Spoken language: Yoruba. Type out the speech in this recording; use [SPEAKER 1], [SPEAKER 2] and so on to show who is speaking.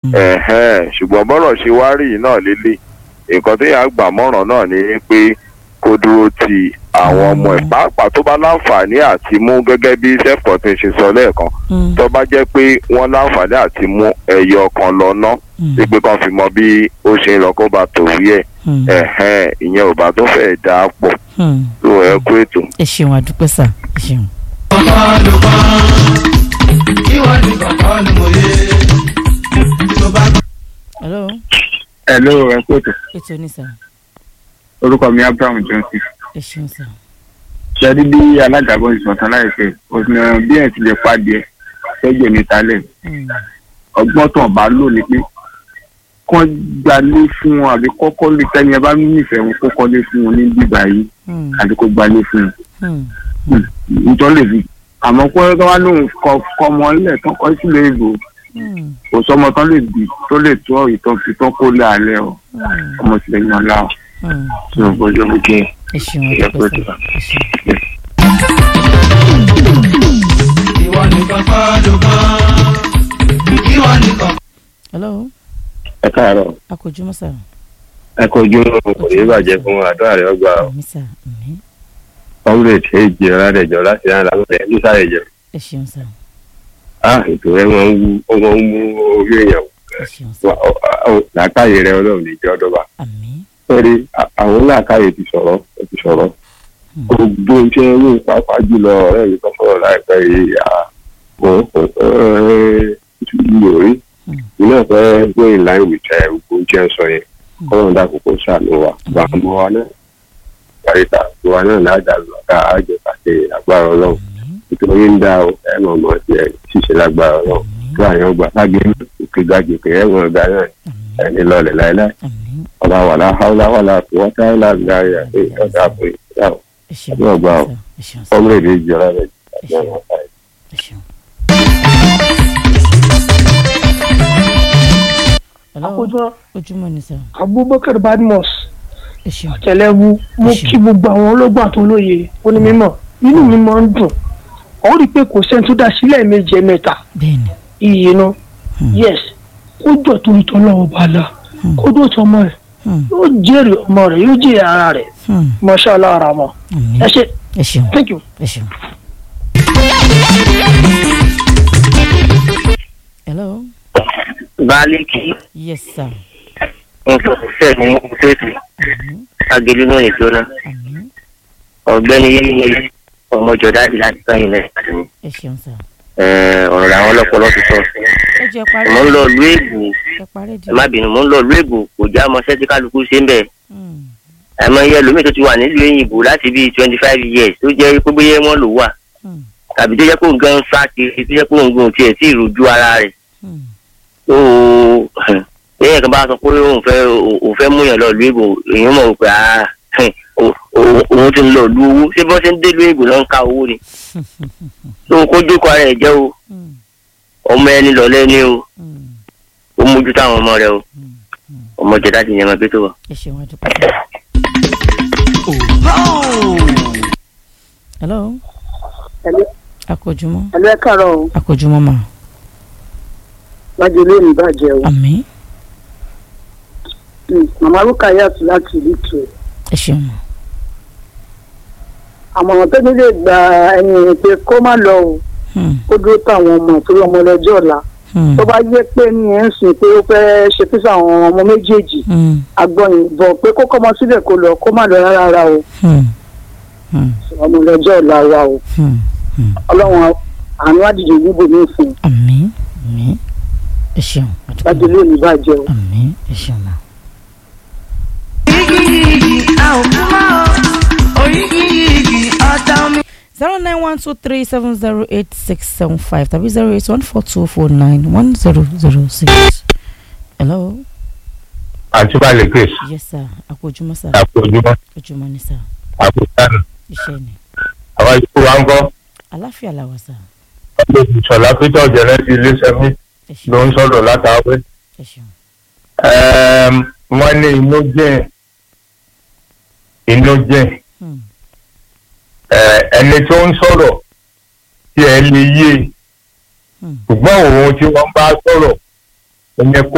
[SPEAKER 1] ẹ̀hẹ́n ṣùgbọ́n bọ́rọ̀ ṣe wá rí yìí náà lélẹ̀ nǹkan tó yà gbà mọ́ràn náà ni pé kó dúró ti àwọn ọmọ ẹ̀ pàápàá tó bá láǹfààní àti mú gẹ́gẹ́ bí self-contained ṣe sọ lẹ́ẹ̀kan
[SPEAKER 2] Mm.
[SPEAKER 1] tó bá jẹ́ pé wọ́n láǹfààní àti mú ẹyọ kan lọ ná
[SPEAKER 2] Mm.
[SPEAKER 1] pé kan fi mọ bí ó ṣe ń lọ kó bá tòwí ẹ̀
[SPEAKER 2] Mm.
[SPEAKER 1] ẹ̀hẹ́n ìyẹn ò bá tó fẹ́ dà á pọ̀
[SPEAKER 2] Mm.
[SPEAKER 1] tó ẹ kú ètò.
[SPEAKER 2] ẹ ṣeun àdúpẹ́ sà ẹ ṣeun. hello
[SPEAKER 3] Hello, ẹ kú ètò.
[SPEAKER 2] ètò ní sà
[SPEAKER 3] Orúkọ mi Abraham Johnson.
[SPEAKER 2] ẹ ṣeun sà.
[SPEAKER 3] Ṣẹ́rí bí alága bọ́ ìsọ̀tàn láìpẹ́, òsìnà bí ẹ̀ ti lè pàdé tọ́jú ní talẹ̀.
[SPEAKER 2] Mm.
[SPEAKER 3] Ọgbọ́n tàn bá lò ní pé kán gbalé fún wọn àbí kọ́kọ́ lè tẹ́ni ẹ bá nífẹ̀ẹ́ wọn kó kọ́lé fún wọn ní bíbá yìí
[SPEAKER 2] Mm.
[SPEAKER 3] àti kó gbalé fún
[SPEAKER 2] Mm.
[SPEAKER 3] wọn. Nítorí lè fi àmọ́ kó tó wá lóun kọ ọmọ ilẹ̀ tán kọ́ sílé ìbò
[SPEAKER 2] Mm.
[SPEAKER 3] kò sọmọ tán lè bì tó lè tó ìtàn fi tán kó lé alẹ́ ọ
[SPEAKER 2] Mm.
[SPEAKER 3] ọmọ sílẹ̀ yàn láà.
[SPEAKER 2] Mm.
[SPEAKER 3] Ṣé o bójú mi kí n?
[SPEAKER 2] ẹ ṣeun
[SPEAKER 3] Ẹ kú
[SPEAKER 2] àdúpẹ́
[SPEAKER 3] ètò.
[SPEAKER 2] sà ẹ ṣeun.
[SPEAKER 4] ìwọ nìkan kọ́ ló kàn ìwọ nìkan.
[SPEAKER 2] hello
[SPEAKER 5] ẹ káàárọ̀
[SPEAKER 2] akójúmọ́ sà
[SPEAKER 5] ẹ kojú kò ní bàjẹ́ fún àdúrà rẹ ọgbà
[SPEAKER 2] àmì sà àmì
[SPEAKER 5] comrade èjì ọ̀làdẹ̀jọ láti rán làbọ̀dẹ̀ nísàlẹ̀jọ.
[SPEAKER 2] ẹ ṣeun sà
[SPEAKER 5] a ètò rẹ wọn ń wú ó wọn ń mú orí èèyàn
[SPEAKER 2] ẹ ṣeun sà
[SPEAKER 5] wá ọ- ọ- làákàyè rẹ ọlọ́run ní ìjọ ọdọ́ba.
[SPEAKER 2] àmì
[SPEAKER 5] sọ́rí àwọn làákàyè ti sọ̀rọ̀ ó ti sọ̀rọ̀
[SPEAKER 2] Hmm.
[SPEAKER 5] gbogbo iṣẹ́ owó pápá jùlọ ọ̀rẹ́ mi kan sọ̀rọ̀ láìpẹ́ yìí à mo mi ò rí
[SPEAKER 2] Hmm.
[SPEAKER 5] iná fẹ́ go in line with ẹ gbogbo oúnjẹ sọ yẹn
[SPEAKER 2] Hmm.
[SPEAKER 5] kọ́ńtà dàkókò sàánú wa bá a mú wa náà kàríta wa náà láàdá lọ́ka àjọ àti agbára ọlọ́run
[SPEAKER 2] àmì
[SPEAKER 5] nítorí ń dá o ẹ mọ̀ mọ́ ti ẹ̀ ṣiṣẹ́ lágbára ọlọ́run tó àyàn gbà lágbé òkè gbàgbé pé ẹ̀ wọ̀n ọ̀gá náà
[SPEAKER 2] àmì
[SPEAKER 5] ẹni lọ́ọ̀lẹ̀ láéláé
[SPEAKER 2] àmì
[SPEAKER 5] ọba wàlá haúlá wàlá wọ́tá láàgbá rẹ̀ àti ọ̀dà àpò ìyá o
[SPEAKER 2] ẹ ṣeun
[SPEAKER 5] Yóò gbà ó.
[SPEAKER 2] sà ẹ ṣeun sà
[SPEAKER 5] ọmọ èdè ìjọra rẹ̀
[SPEAKER 2] ẹ ṣeun ẹ ṣeun. hello
[SPEAKER 6] àkójọ
[SPEAKER 2] ojúmọ́ ni sà
[SPEAKER 6] abubakar badmus
[SPEAKER 2] ẹ ṣeun
[SPEAKER 6] tẹlẹwu mo
[SPEAKER 2] Ẹ ṣé.
[SPEAKER 6] kí gbogbo àwọn ológun àtolóye onímọ̀ inú mi máa ń dùn ọ rí i pé kò sẹ́ni tó dá sílẹ̀ méje mẹ́ta
[SPEAKER 2] bẹ́ẹ̀ni
[SPEAKER 6] iye náà
[SPEAKER 2] Hmm.
[SPEAKER 6] yes kó jọ torí tọ́lọ́wọ́ bá la
[SPEAKER 2] Hmm.
[SPEAKER 6] kó dó tọmọ rẹ̀
[SPEAKER 2] Hmm.
[SPEAKER 6] yóò jèrè ọmọ rẹ̀ yóò jèrè ara rẹ̀
[SPEAKER 2] Hmm.
[SPEAKER 6] mashallah ara mọ́
[SPEAKER 2] àmì
[SPEAKER 6] ẹ ṣe
[SPEAKER 2] ẹ ṣeun
[SPEAKER 6] thank you.
[SPEAKER 2] ẹ ṣeun. hello
[SPEAKER 7] Bálíkì
[SPEAKER 2] yes sir
[SPEAKER 7] nǹkan ṣiṣẹ́ ní ṣéètì
[SPEAKER 2] àmì
[SPEAKER 7] agolo náà lè jóná.
[SPEAKER 2] àmì
[SPEAKER 7] Ọ̀gbẹ́ni Yéyé ọmọ Jọ̀dáàdì láti sáyìn lẹ́yìn.
[SPEAKER 2] ẹ ṣeun sà
[SPEAKER 7] Ọ̀rọ̀ làwọn ọlọ́pọlọ ti sọ.
[SPEAKER 2] ẹ jẹ́ parí
[SPEAKER 7] Mo ń lọ ìlú Èbò
[SPEAKER 2] ẹ parí di
[SPEAKER 7] ẹ má bínú mo ń lọ ìlú Èbò kò já ọmọọṣẹ́ tí kálukú ṣe ń bẹ̀.
[SPEAKER 2] Hmm.
[SPEAKER 7] Àmọ́ iye ẹlòmíì tó ti wà nílùú Èyìnbó láti bíi twenty five years tó jẹ́ pé bóyá wọ́n lò wà.
[SPEAKER 2] Hmm.
[SPEAKER 7] Tàbí tó jẹ́ pé òun gan ń sá kiri tó jẹ́ pé òun gan tiẹ̀ tí ì rojú ara rẹ̀.
[SPEAKER 2] Hmm.
[SPEAKER 7] tó lẹ́yìn kan bá sọ pé òun fẹ́ òun fẹ́ múyàn lọ ìlú èbò èèyàn mọ̀ pé ah, o- o- òun ti ń lọ ìlú owó ṣé bọ́n ṣe ń dé ìlú èbò náà ń ka owó ni tó kó jókòó ara ẹ̀ jẹ́ o
[SPEAKER 2] Hmm.
[SPEAKER 7] ọmọ ẹni lọ lẹ́ni o
[SPEAKER 2] Hmm.
[SPEAKER 7] ó mójú táwọn ọmọ rẹ o
[SPEAKER 2] Hmm.
[SPEAKER 7] ọmọ jẹ̀dá ti yẹn máa gbé tó wà.
[SPEAKER 2] ẹ ṣeun àdúpẹ́ sà. hello
[SPEAKER 6] Hello.
[SPEAKER 2] akójúmọ́
[SPEAKER 6] ẹlẹ́ kàrọ̀ o
[SPEAKER 2] akójúmọ́ mà
[SPEAKER 6] wájú lónìí bàjẹ́ o
[SPEAKER 2] àmì
[SPEAKER 6] màmá rúkàyàt láti ìlú tù
[SPEAKER 2] ẹ ṣeun mà
[SPEAKER 6] àmọ̀ràn tó ní lè gba ẹni pé kó má lọ o
[SPEAKER 2] Hmm.
[SPEAKER 6] kó dúró táwọn ọmọ ìtorí ọmọ ọlọ́jọ́ ọ̀la
[SPEAKER 2] Hmm.
[SPEAKER 6] tó bá yẹ pé ní ẹ̀ ń sìn pé ó fẹ́ ṣe fífà àwọn ọmọ méjèèjì
[SPEAKER 2] Hmm.
[SPEAKER 6] agbọ́yìn bọ̀ pé kó kọ́mọ sílẹ̀ kó lọ kó má lọ rárá rárá o
[SPEAKER 2] Hmm. Hmm.
[SPEAKER 6] ọmọ ọlọ́jọ́ ọ̀la wa o
[SPEAKER 2] Hmm. Hmm.
[SPEAKER 6] ọlọ́run àánú àdìjọ níbo ní ìfún
[SPEAKER 2] àmì àmì ẹ ṣeun
[SPEAKER 6] wájú
[SPEAKER 2] àdúpẹ́
[SPEAKER 6] lónìí bàjẹ́ o.
[SPEAKER 2] àmì ẹ ṣeun mà. zero nine one two three seven zero eight six seven five tàbí zero eight one four two four nine one zero zero six. hello
[SPEAKER 5] àti balẹ̀ grace
[SPEAKER 2] yes sir akójúmọ́ sir
[SPEAKER 5] àpòjúmọ́
[SPEAKER 2] ojúmọ́ ni sir
[SPEAKER 5] àpòjánù
[SPEAKER 2] iṣẹ́ ni
[SPEAKER 5] àwọn ikú wa ń kọ́
[SPEAKER 2] àláfíà làwà sir
[SPEAKER 5] ọdún ìṣọ̀lá pété ọ̀jẹ̀rẹ́ ti iléeṣẹ́ mi
[SPEAKER 2] ẹ
[SPEAKER 5] ló
[SPEAKER 2] ṣeun
[SPEAKER 5] ń sọ̀rọ̀ látàwé
[SPEAKER 2] ẹ ṣeun
[SPEAKER 5] wọ́n ní inú jẹ́ inú jẹ́
[SPEAKER 2] Hmm.
[SPEAKER 5] Eh, ẹni tó ń sọ̀rọ̀ tí ẹ lè yé
[SPEAKER 2] Hmm.
[SPEAKER 5] ṣùgbọ́n òun tí wọ́n bá sọ̀rọ̀ ẹ̀yẹ kó